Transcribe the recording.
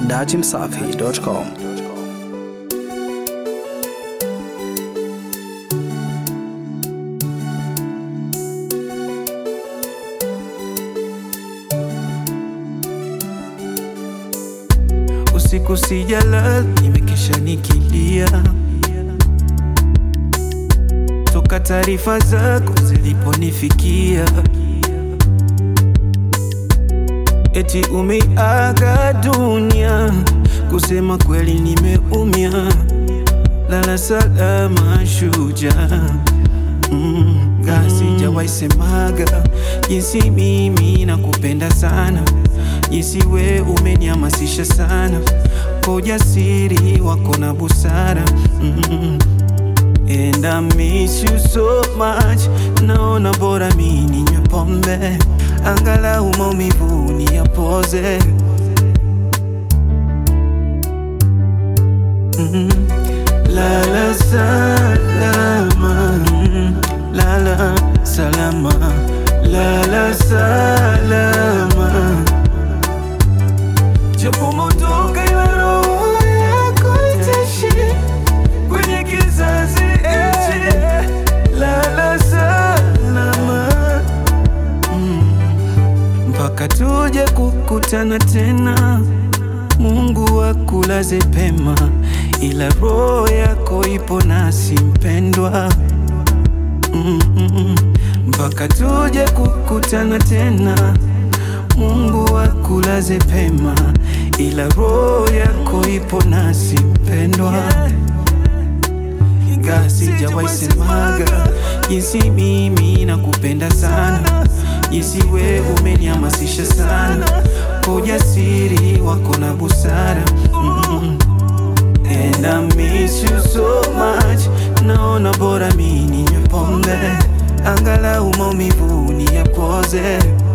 dachimsafi.com. Usiku sijalala, nimekesha nikilia toka taarifa zako ziliponifikia, eti umeiaga dunia. Kusema kweli nimeumia, lala salama shujaa. Mm, ga sijawahi semaga jinsi mimi nakupenda sana, jinsi we umenihamasisha sana kwa ujasiri wako na busara mm. And I miss you so much, naona bora mi ninywe pombe angalau maumivu niyapoze mm. Lala salama, mm. lala salama, lala salama, japo motoka ila roho yako itaishi kwenye kizazi hichi. Lala salama, mm. mpaka tuje kukutana tena. Mungu akulaze pema, ila roho yako ipo nasi mpendwa. Mm, mm, mm. mpaka tuje kukutana tena. Mungu akulaze pema, ila roho yako ipo nasi mpendwa. Ingawa sijawahi semaga jinsi mimi nakupenda sana, jinsi we umenihamasisha sana kwa ujasiri wako na busara mm. And I miss you so much, naona bora mi ninywe pombe angalau maumivu niyapoze